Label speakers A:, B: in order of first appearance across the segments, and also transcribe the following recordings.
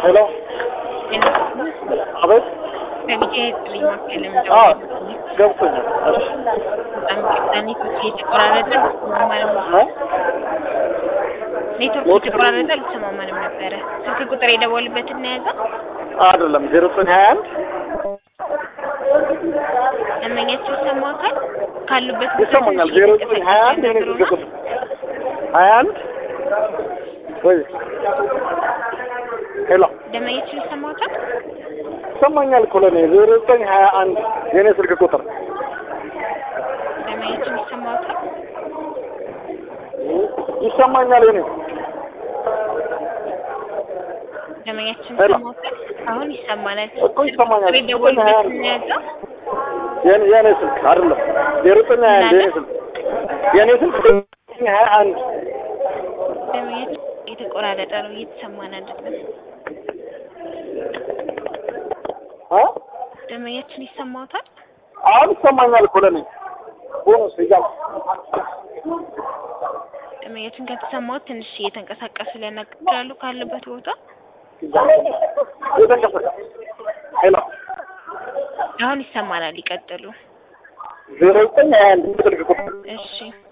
A: ሄሎ አቤት
B: ከቢጫ የጥሪ ማዕከል
A: አ
B: የምደውለው
A: ገብቶኛል እሺ
B: በጣም ይቅርታ ኔትወርክ እየተቆራረጠ አልሰማማንም
A: እ
B: ኔትወርክ እየተቆራረጠ አልሰማማንም ነበረ ስልክ ቁጥር የደወሉበትን ነው የያዘው
A: አይደለም ዜሮ ዘጠኝ ሀያ አንድ
B: ደንበኛቸው ይሰማዎታል ካሉበት ቦታ
A: ይሰማኛል
B: ትንሽ
A: ዜሮ ዘጠኝ ሀያ አንድ የኔ
B: እየተንቀሳቀሱ
A: ስልክ
B: ነው።
A: ቁጥር ሀያ አንድ ወይ ሄሎ
B: ደንበኛቸው ይሰማዎታል
A: ይሰማኛል እኮ ለእኔ ዜሮ ዘጠኝ ሀያ አንድ የኔ ስልክ ቁጥር
B: ደንበኛቸው ይሰማዎታል
A: ይሰማኛል የኔ
B: ደንበኛችን
A: ሄሎ።
B: ይሰማዎታል አሁን ይሰማናል
A: እኮ ይሰማኛል።
B: ስልክ ቁጥር የደወሉበትን ነው የያዘው
A: የኔ የኔ ስልክ አይደለም ዜሮ ዘጠኝ ሀያ አንድ የኔ ስልክ የኔ ስልክ ዜሮ ዘጠኝ ሀያ አንድ
B: ደንበኛችን እየተቆራረጠ ነው እየተሰማን አይደለም
A: አ
B: ደንበኛችን ይሰማዎታል
A: አሁን ይሰማኛል እኮ ለእኔ ቦነስ ይዛል
B: ደንበኛችን ከተሰማዎት ትንሽ እየተንቀሳቀሱ ሊያናግራሉ ካሉበት ቦታ
A: የተንቀሳቀስ ሄሎ
B: አሁን ይሰማናል ይቀጥሉ
A: ዜሮ ዘጠኝ ሀያ አንድ ስልክ ቁጥር
B: እሺ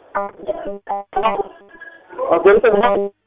A: ዜሮ ዘጠኝ ሀያ አንድ